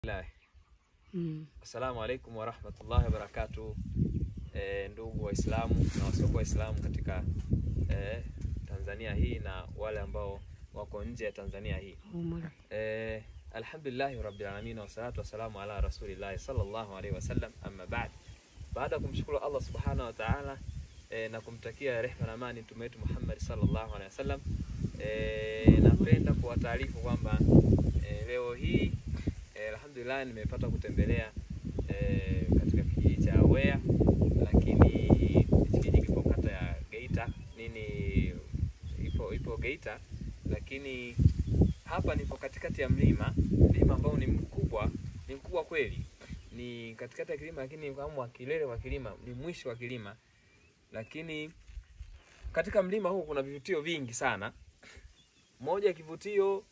Bismillah. Mm. Assalamu alaikum warahmatullahi wabarakatuh. E, ndugu Waislamu na wasiokuwa Waislamu katika e, Tanzania hii na wale ambao wako nje ya Tanzania hii. Umar. E, alhamdulillahi rabbil alamin wassalatu wassalamu ala rasulillahi sallallahu alaihi wasallam, amma ba'd. Baada ya kumshukuru Allah subhanahu wa ta'ala e, na kumtakia rehma na amani mtume wetu Muhammad sallallahu alaihi wasallam, e, napenda kuwataarifu kwamba e, leo hii e, alhamdulillah nimepata kutembelea e, katika kijiji cha Wea, lakini hichi kijiji kipo kata ya Geita nini, ipo ipo Geita, lakini hapa nipo katikati ya mlima, mlima ambao ni mkubwa, ni mkubwa kweli, ni katikati ya kilima, lakini kama wa kilele wa kilima, ni mwisho wa kilima, lakini katika mlima huu kuna vivutio vingi sana. Moja ya kivutio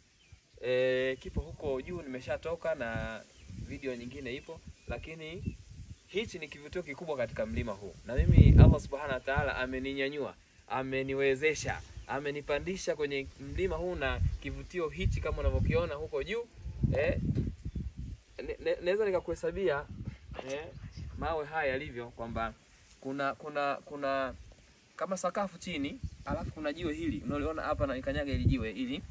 e, kipo huko juu, nimeshatoka na video nyingine ipo, lakini hichi ni kivutio kikubwa katika mlima huu, na mimi Allah subhanahu wa ta'ala ameninyanyua, ameniwezesha, amenipandisha kwenye mlima huu na kivutio hichi kama unavyokiona huko juu eh, ne- ne- naweza nikakuhesabia eh, mawe haya yalivyo kwamba kuna kuna kuna kama sakafu chini, alafu kuna jiwe hili unaliona hapa na ikanyaga hili jiwe hili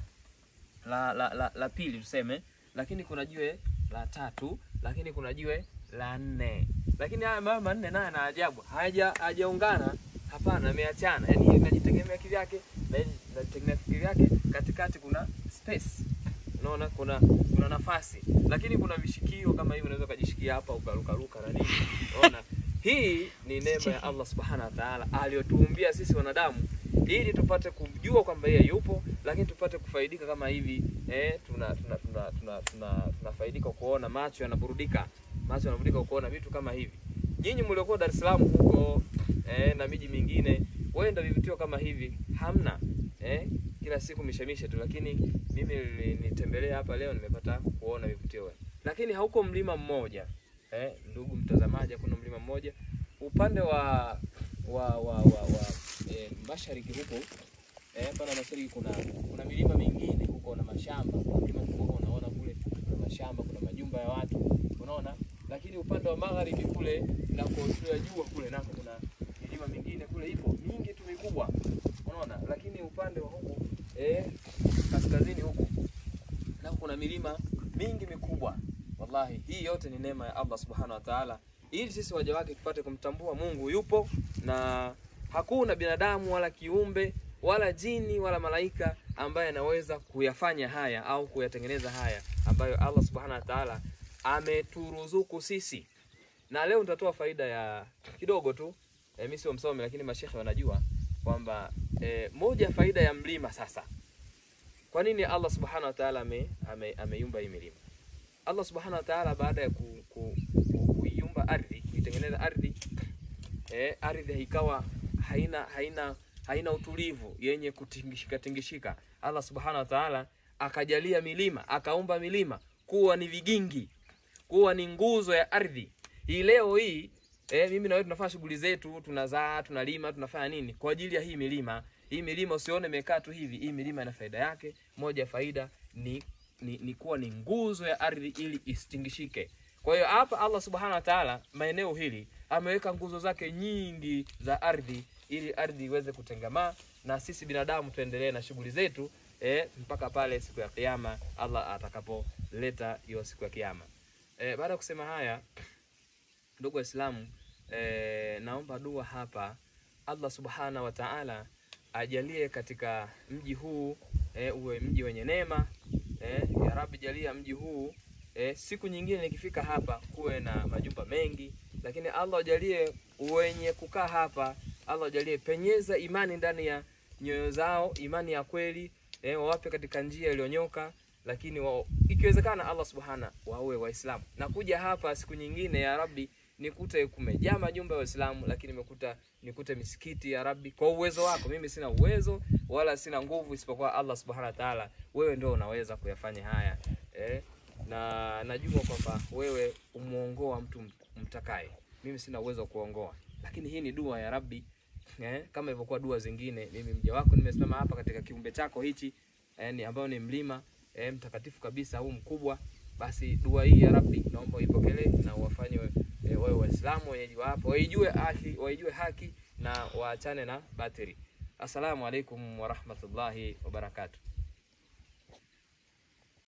la, la, la, la pili tuseme, lakini kuna jiwe la tatu, lakini kuna jiwe la nne, lakini haya mawe manne nayo na ajabu haja hajaungana, hapana, ameachana, yani hii inajitegemea kivyake na hii inajitegemea kivyake, katikati kuna space unaona kuna kuna nafasi, lakini kuna vishikio kama hivi, unaweza ukajishikia hapa ukarukaruka na nini, unaona. Hii ni neema ya Allah subhanahu wa ta'ala aliyotuumbia sisi wanadamu ili tupate kumjua kwamba yeye yupo, lakini tupate kufaidika kama hivi eh, tuna tuna tuna tuna tuna tunafaidika kuona, macho yanaburudika, macho yanaburudika kuona vitu kama hivi. Nyinyi mliokuwa Dar es Salaam huko eh, na miji mingine, wenda vivutio kama hivi hamna eh, kila siku mishemishe tu, lakini mimi nitembelea hapa leo, nimepata kuona vivutio, lakini hauko mlima mmoja eh, ndugu mtazamaji, kuna mlima mmoja upande wa wa wa wa, wa eh, mashariki huko eh, pana mashariki kuna kuna milima mingine huko na mashamba, kuna mlima mkubwa unaona kule, kuna mashamba, kuna majumba ya watu unaona, lakini upande wa magharibi kule na kuotea jua kule nako kuna milima mingine kule ipo mingi tu mikubwa unaona, lakini upande wa huku eh, kaskazini huku nako kuna milima mingi mikubwa. Wallahi, hii yote ni neema ya Allah subhanahu wa ta'ala, ili sisi waja wake tupate kumtambua Mungu yupo na hakuna binadamu wala kiumbe wala jini wala malaika ambaye anaweza kuyafanya haya au kuyatengeneza haya ambayo Allah subhanahu wa ta'ala ameturuzuku sisi. Na leo nitatoa faida ya kidogo tu. E, mimi sio msomi lakini mashekhe wanajua kwamba e, moja ya faida ya mlima sasa. Kwa nini Allah subhanahu wa ta'ala ame, ame, ameiumba hii milima? Allah subhanahu wa ta'ala baada ya ku, ku, ku, kuiumba ardhi, kuitengeneza ardhi eh, ardhi ikawa haina haina haina utulivu yenye kutingishika tingishika. Allah subhanahu wa ta'ala akajalia milima, akaumba milima kuwa ni vigingi, kuwa ni nguzo ya ardhi. Hii leo hii eh, mimi na wewe tunafanya shughuli zetu, tunazaa, tunalima, tunafanya nini kwa ajili ya hii milima. Hii milima usione imekaa tu hivi, hii milima ina faida yake. Moja ya faida ni ni, ni kuwa ni nguzo ya ardhi ili isitingishike. Kwa hiyo hapa Allah subhanahu wa ta'ala maeneo hili ameweka nguzo zake nyingi za ardhi ili ardhi iweze kutengamaa na sisi binadamu tuendelee na shughuli zetu eh, mpaka pale siku ya kiyama Allah atakapoleta hiyo siku ya kiyama. Eh, baada ya kusema haya ndugu Waislamu, eh, naomba dua hapa Allah subhanahu wa ta'ala ajalie katika mji huu eh, uwe mji wenye neema eh, ya Rabbi jalia mji huu eh, siku nyingine nikifika hapa kuwe na majumba mengi, lakini Allah ajalie wenye kukaa hapa, Allah ajalie penyeza imani ndani ya nyoyo zao, imani ya kweli eh, wawape katika njia iliyonyoka, lakini wa, ikiwezekana Allah subhana wawe Waislamu na kuja hapa siku nyingine ya Rabbi nikute kumejaa majumba ya Waislamu, lakini nimekuta nikute misikiti ya Rabbi, kwa uwezo wako. Mimi sina uwezo wala sina nguvu isipokuwa Allah subhanahu wa ta'ala, wewe ndio unaweza kuyafanya haya eh, na najua kwamba wewe umuongoa mtu mtakaye. Mimi sina uwezo wa kuongoa, lakini hii ni dua ya Rabbi eh, kama ilivyokuwa dua zingine. Mimi mja wako nimesimama hapa katika kiumbe chako hichi, yani ambao ni mlima eh, mtakatifu kabisa huu mkubwa basi dua hii ya Rabbi naomba uipokelee na uwafanye e, wawe Waislamu wenyeji wa hapa waijue haki, waijue haki na waachane na batili. Assalamu alaikum warahmatullahi wabarakatuh.